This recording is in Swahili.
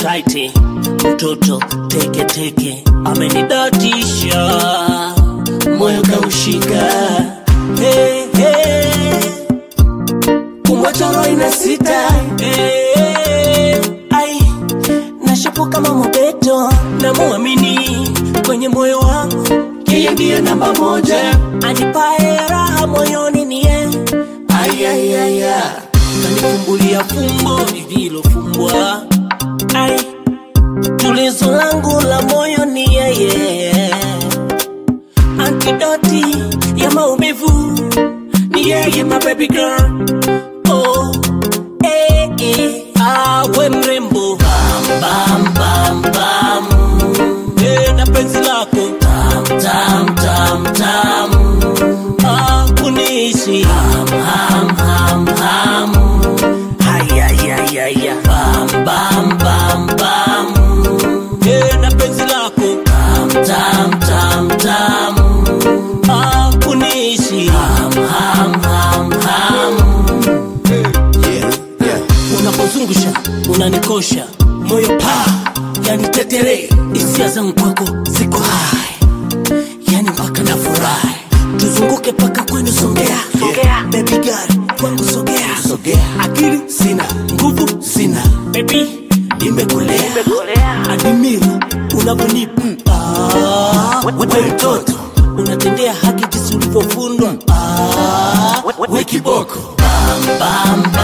taiti, mtoto teke teke, amenidatisha moyo kaushika. Hey, hey, kumwachoro ina sita hey, ai nashapo kama mobeto, namuamini kwenye moyo wangu, yeye ndiye namba moja, anipae raha moyoni ni yeye ayayaya kanifumbulia fumbo lililofumbwa ai tulizo langu la moyo ni yeye antidoti ya maumivu ni yeye my baby girl oh eh, eh, awe mrembo bam bam bam bam eh, na penzi lako tam tam tam tam ah, kuniishi ham ham ham ham hayayayaya bam bam bam bam eh, na penzi lako tam tam tam tam ah, kuniishi ham ham ham ham Yeah, yeah. unapozungusha unanikosha moyo pa yani tetere hisia zangu kwako ziko hai yani mpaka na furahi tuzunguke paka kwenu songea Songea. baby girl kwangu sogea Sogea. akili sina nguvu sina baby nimekulea adimira unavyonipa Ah, we mtoto unatendea haki jinsi ulivyofundwa Ah, we kiboko bam, bam,